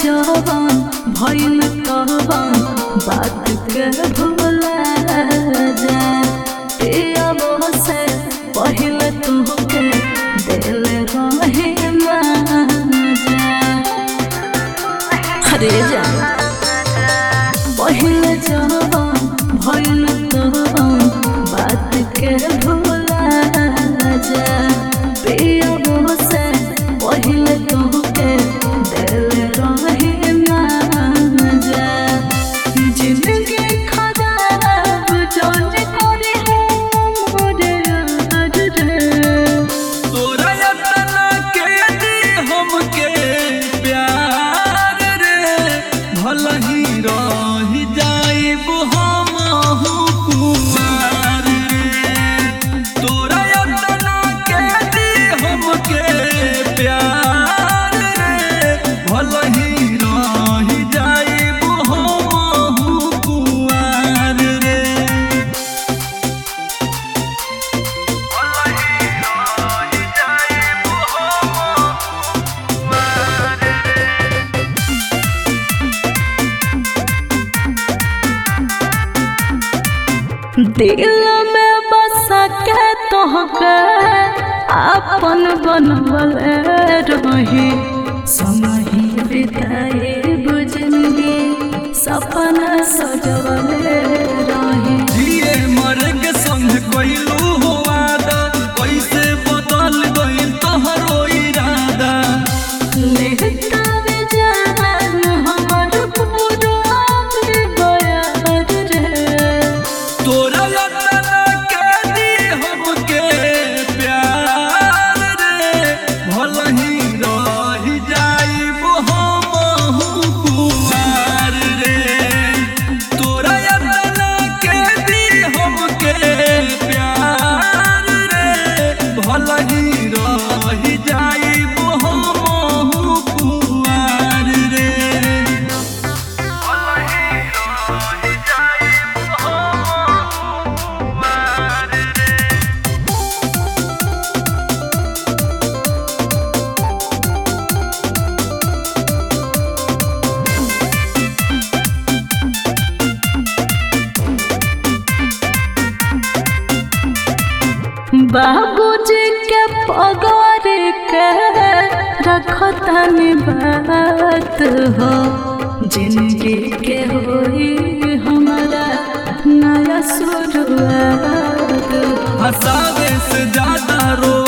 जवान भइल कहवान बात के भूला जा पियबो से पहिले तुहके दिल रहे माजा अरे जा पहिले जवान भइल कहवान बात के भूला जा पियबो से पहिले तुहके दिल रहे माजा जिंदगी खराब जोन करे मोरे यार रे तोरा यतना के दी हमके प्यार रे भला ही रही जाइब हमहु कुमार रे तोरा यतना के दी हमके प्यार रे भला ही रही जाइब हमहु कुमार रे दिल में बसा के तोहके अपन बनवल रही समही बिताए बुझनगी सपना सजवल रही जिए मरे के संग कइलू हो वादा कैसे बदल गइल तोहरो इरादा लेहता में जान हमर पूरा बयार रे तोरा यतना के दी हमके प्यार रे भला ही रही जाइब हमहु कुमार रे तोरा यतना के दी हमके प्यार रे भला ही रही जाइब हमहु कुमार रे बाबूजी के पगार के रखतनी बात हो जिंदगी के होई हमारा नया शुरुआत हंसावे से ज्यादा रो